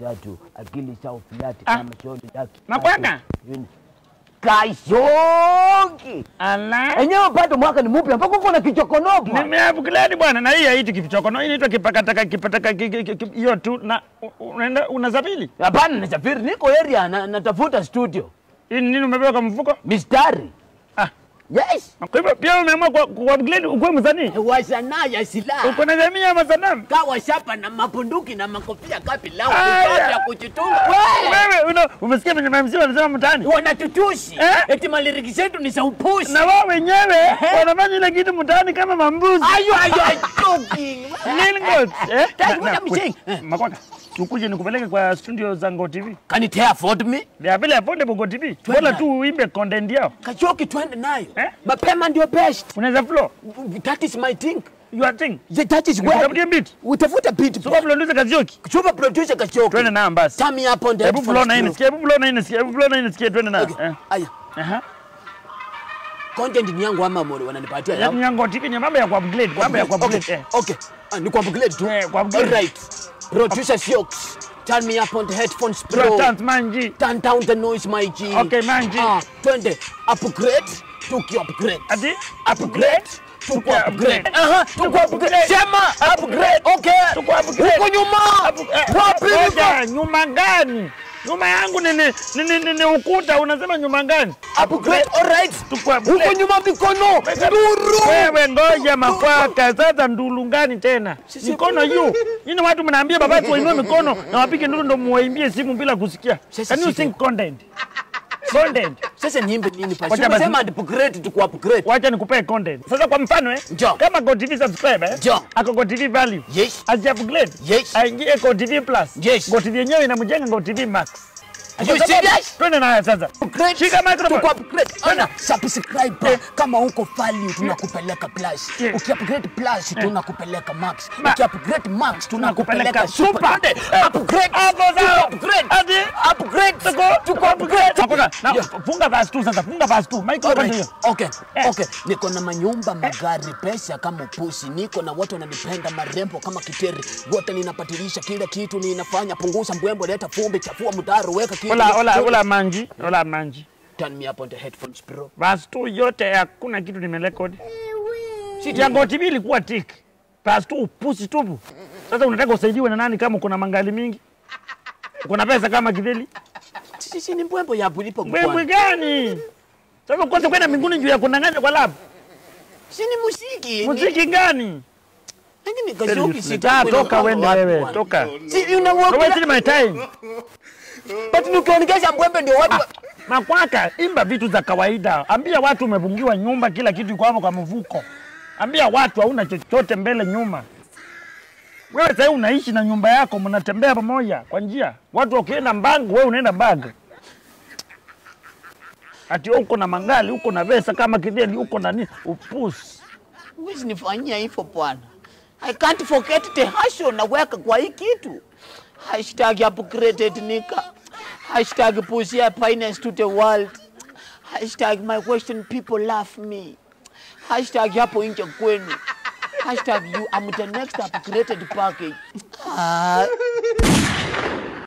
tatu akili chao filati Ah. kama shoni laki Mabwana. Yuni. Kashoki Ala. enyewe bado mwaka ni mpya mpaka uko na kichokonopo Nimeupgrade bwana na hii haiti kichokono. Hii inaitwa kipakataka kipataka ki- ki- ki- hiyo tu na u- unaenda unasafiri. hapana nasafiri niko area na, natafuta studio Hii ni nini umebeba kwa mfuko? mistari Ah. yes Kwa hivyo pia umeamua ku ku- upgrade ukuwe msanii. wa sanaa ya silaha Uko na jamii ya masanamu. kawa shapa na mapunduki na makofia kapilau Aya. vifaa vya kujitunga We! Wewe una umesikia venye mamsi wanasema mtaani? wanatutusi Eh? eti maliriki zetu ni za upusi Na wao wenyewe wanafanya ile kitu mtaani kama mambuzi. ayo ayo ayo joking. Lilgot. Eh? That's Na- what na- I'm kwe- saying. Eh. Makwaka. Tukuje nikupeleke kwa studio za Ngo TV. Can it afford me They are very affordable Ngo TV. Bora tu uimbe content yao. kachoki twende nayo Eh? mapema ndio best Unaweza flow. that is my thing Your thing. The- that is where Nikupatie beat. utafuta beat Sio producer Kazioki. chupa producer kachoki Twende na basi. Turn me up on the Hebu headphones, flow na hii bro. nisikie, hebu flow na hii nisikie, hebu flow na hii nisikie twende na. Okay. Eh. Aya, Aha. content ni yangu ama mori wananipatia Ya yangu? Ngo TV ni mambo ya ku-upgrade, mambo ya ku-upgrade. Okay, eh. okay. Ah, ni kuupgrade tu. Eh, ku-upgrade. Alright. Producer Siox, turn me up on the headphones, Bro, bro. chance manji. Turn down the noise, my G. Okay, man, G. Ah, twende. Upgrade, tuki upgrade. Ati Upgrade, tuki Tuki upgrade. upgrade. Aha, tuki upgrade. Sema upgrade. Okay. Tuki upgrade. Huko nyuma. Apu- eh, Wapi huko? ngoja, nyuma gani? Nyuma yangu ni ni, ni, ni, ni, ni ukuta unasema nyuma gani? Upgrade, alright. Tuki upgrade. Huko nyuma mikono. Nduru. Wewe ngoja makwaka sasa ndulu ngani tena? Sisi- Mikono juu. Nyinyi watu mnaambia baba watu wainue mikono na wapige nduru ndo muwaimbie simu bila kusikia. Sisi- Can you sisi- sing content? Content. Sasa niimbe nini pasi? Wacha basi- Sema upgrade tuku upgrade. Wacha nikupee content. Sasa kwa mfano eh, Njoo. kama GoTV subscriber eh, Njoo. ako GoTV value. Yes. Aje upgrade. Yes. Aingie GoTV plus. Yes. GoTV yenyewe inamjenga GoTV max. Are you serious? Twende nayo sasa. Upgrade. Shika microphone. Tuku upgrade. Ona, subscribe Eh. kama uko value tunakupeleka plus. Yeah. Ukiupgrade plus tunakupeleka max. Ma- Ukiupgrade max tunakupeleka Tunakupeleka super. super. Twende. Upgrade. Hapo Tuku sawa. upgrade. Ati Upgrade. tuko Tuku upgrade. Hapoka. Na Yeah. funga verse tu sasa. Funga verse tu. Microphone Alright. hiyo. Okay, Eh. okay. Niko na manyumba, magari, pesa kama pusi. Niko na watu wananipenda, marembo kama kiteri. Wote ninapatilisha kila kitu ninafanya. Punguza mbwembo, leta fumbi, chafua mtaro, weka kitu. Ola ola ola manji. Ola manji. Turn me up on the headphones, bro. Verse tu yote hakuna kitu nimerekodi. Si Ya GoTV ilikuwa tik. Verse tu upusi tupu. Sasa unataka usaidiwe na nani kama kuna mangali mingi? Kuna pesa kama kideli? Sisi ni mbwembo ya bulipo Mbwembwe bwana. gani? Sasa kwanza kwenda mbinguni juu ya kundanganya kwa lab. Si ni muziki. Muziki gani? Lakini kashoki si Ah, toka wende wewe, toka. Si una work. Don't waste my time. But ukiongeza mbwembe ndio watu wa- Makwaka, imba vitu za kawaida. Ambia watu umefungiwa nyumba, kila kitu iko hapo kwa mvuko. Ambia watu hauna chochote mbele nyuma. Wewe sasa unaishi na nyumba yako, mnatembea pamoja kwa njia. Watu wakienda Mbangu, wewe unaenda Mbangu. Ati uko na mangali, uko na pesa kama kideli, uko na nini? Upusi. Huwezi nifanyia hivyo bwana. I can't forget the hustle naweka kwa hii kitu. Hashtag upgraded nika. Hashtag pussy finance to the world. Hashtag my question people love me. Hashtag hapo nje kwenu. Hashtag you I'm the next upgraded package. Ah.